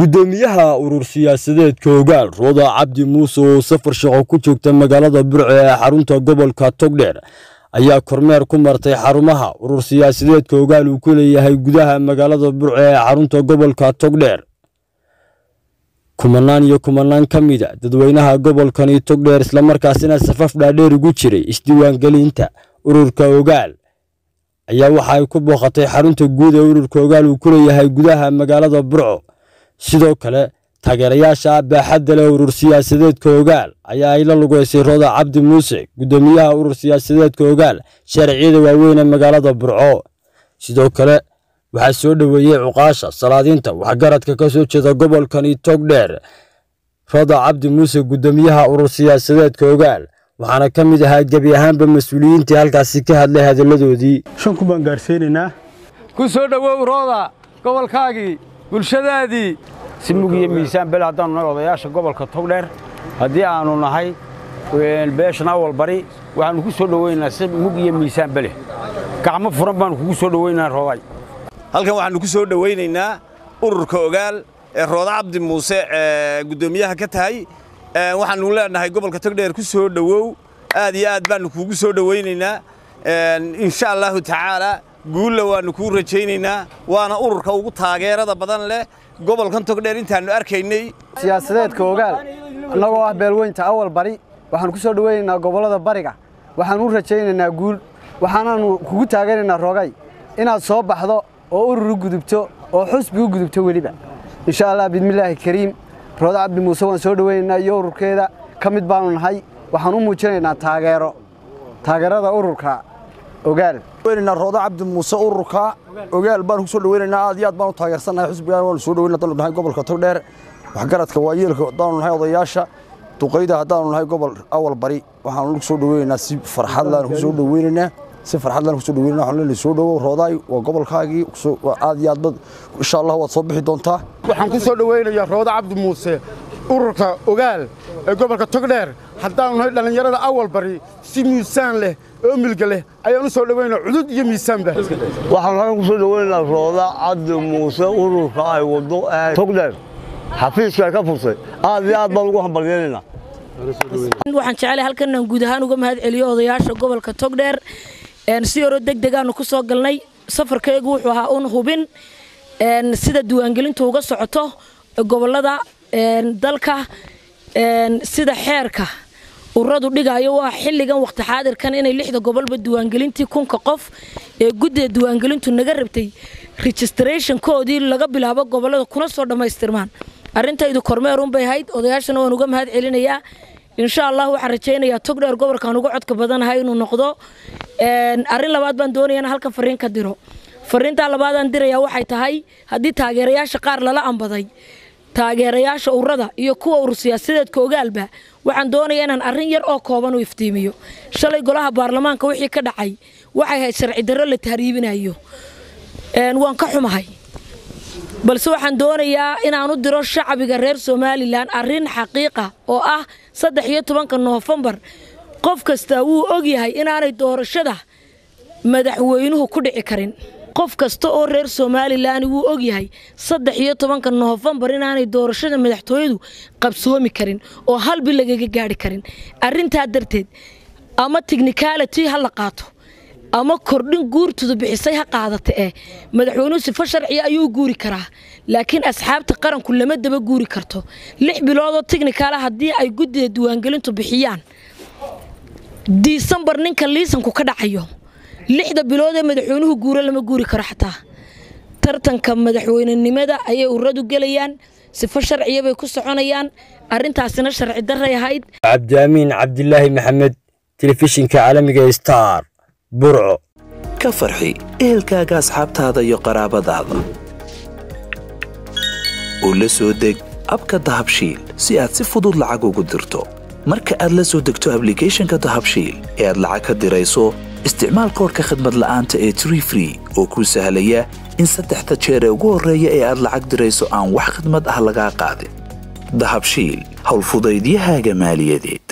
gudoomiyaha urur siyaasadeedka ogaal rooda cabdi muuse oo safar shaqo ku joogta magaalada burco ee xarunta gobolka togdheer ayaa kormeer ku martay xarumaha urur siyaasadeedka ogaal uu ku leeyahay gudaha magaalada burco ee xarunta gobolka togdheer kumanaan iyo kumanaan ka mida dadweynaha gobolkani togdheer islamarkaasina safaf dhaadheer ugu jiray isdiiwaangelinta ururka ogaal ayaa waxa ay ku booqatay xarunta guud ee ururka ogaal uu ku leeyahay gudaha magaalada burco sidoo kale taageerayaasha baaxadda leh urur siyaasadeedka ogaal ayaa ay la lugeysay rooda cabdi muuse gudoomiyaha urur siyaasadeedka ogaal sharciyada waaweyn ee magaalada burco sidoo kale waxaa soo dhoweeyey cuqaasha salaadiinta waxgaradka ka soo jeeda gobolkani togdheer rooda cabdi muuse gudoomiyaha urur siyaasadeedka ogaal waxaana ka mid ahaa gebi ahaanba mas-uuliyiintii halkaasi ka hadlay hadalladoodii shan kun baan gaarsiinaynaa ku soo dhowow rooda gobolkaagii bulshadaadii si mug iyo miisaan bele haddaanu nahay odayaasha gobolka togdheer haddii aanu nahay beeshan awal bari waxaannu ku soo dhoweynaa si mug iyo miisaan bele gacmo furan baannu kugu soo dhoweynaa rooday halkan waxaannu ku soo dhowaynaynaa ururka ogaal ee rooda cabdi muuse ee guddoomiyaha ka tahay waxaannu leenahay gobolka togdheer ku soo dhowow aad iyo aad baannu kuugu soo dhowaynaynaa insha allaahu tacaalaa guulla waannu kuu rajaynaynaa waana ururka ugu taageerada badan leh gobolkan togdheer intaannu arkaynay siyaasadeedka ogaal annagoo ah beelweynta awal bari waxaannu ku soo dhowaynaynaa gobollada bariga waxaannu u rajaynaynaa guul waxaanaannu kugu taaganaynaa rogay inaad soo baxdo oo urur u gudubto oo xusbi u gudubto weliba insha allah bismillaahi kariim rooda cabdi muuse waan soo dhowaynaynaa iyo ururkeeda ka mid baannu nahay waxaan u muujinaynaa taageero taageerada ururka ogaal rooda cabdi muuse ururka ogaal baan ku soo dhaweynaynaa aad iyo aad baan u taageersannahay xusbigaan waanu soo dhaweyna haddaanu nahay gobolka togdheer waxgaradka waayeelka haddaanu nahay odayaasha duqayda haddaanu nahay gobol awal bari waxaanu ku soo dhaweynaynaa si farxadlaan ku soo dhaweynaynaa si farxadlaan ku soo dhaweynaa waxaan leenahay soo dhawow roodaay waa gobolkaagii aad iyo aad bad insha allah waad soo bixi doontaa waxaan ku soo dhaweynayaa rooda cabdi muuse ururka ogaal ee gobolka togdheer haddaanu nahay dhallinyarada awal bari si miisaan leh oo milga leh ayaan u soo dhaweynaa cudud iyo miisaanba waxaan halkan ku soo dhaweynayaa rooda cabdi muuse ururka ay waddo ee togdheer xafiiska ay ka fursay aad iyo aad baan ugu hambalyaynaynaa waxaan jecelahay halkan inaan guud ahaan uga mahad celiyo odayaasha gobolka togdheer si horo deg degaanu ku soo galnay safarkaygu wuxuu ahaa un hubin sida diiwaangelintu uga socoto gobolada dalka sida xeerka ururadu dhigayo waa xilligan waqti xaadirkan inay lixda gobolba diiwaangelintii kunka qof ee guddida diiwaangelintu naga rabtay registrationkoodii laga bilaabo gobolada kuna soo dhammaystirmaan arrintaydu kormeerunbay ahayd odayaashana waan uga mahad celinayaa insha allah waxaan rajaynayaa togdheer gobolkaan uga codka badanahay inuu noqdo arrin labaad baan doonaya in halkan fariin ka diro fariintaa labaadaan dirayaa waxay tahay haddii taageerayaasha qaar lala ambaday taageerayaasha ururada iyo kuwa urur siyaasadeedka ogaalba waxaan doonayaa inaan arrin yar oo kooban u iftiimiyo shalay golaha baarlamaanka wixii ka dhacay waxay ahayd sharci darro la tahriibinayo waan ka xumahay balse waxaan doonayaa inaan u diro shacbiga reer somalilan arrin xaqiiqa oo ah saddex iyo tobanka noofembar qof kastaa wuu ogyahay inaanay doorashada madaxweynuhu ku dhici karin qof kasta oo reer somalilan wuu ogyahay saddex iyo tobanka noofembar inaanay doorashada madaxtooyadu qabsoomi karin oo halbi lagaga gaari karin arrintaa darteed ama tichnicality ha la qaato ama kordhin guurtudu bixisay ha qaadata eh madaxweynuhu sifo sharciya ayuu guuri karaa laakiin asxaabta qaranku lama daba guuri karto lix biloodoo tichnicala haddii ay guddida diiwaangelintu bixiyaan disembar ninka liisanku ka dhacayo lixda bilood ee madaxweynuhu guuro lama guuri karo xataa tartanka madaxweynenimada ayay ururadu gelayaan sifo sharciya bay ku soconayaan arrintaasina sharci daray ahayd cabdiamiin cabdilaahi maxamed telefishinka caalamiga star burco ka farxi ehelkaaga asxaabtaada iyo qaraabadaada oo la soo deg abka dahabshiil si aad si fudud lacag ugu dirto marka aad la soo degto ablicathonka dahabshiil ee aad lacag ka dirayso isticmaal koorka khadmad la'aanta ee tree free oo kuu sahlaya in saddexda jeer ee ugu horreeya ee aad lacag dirayso aan wax khadmad ah lagaa qaadin dahabshiil howlfudaydiyahaaga maaliyadeed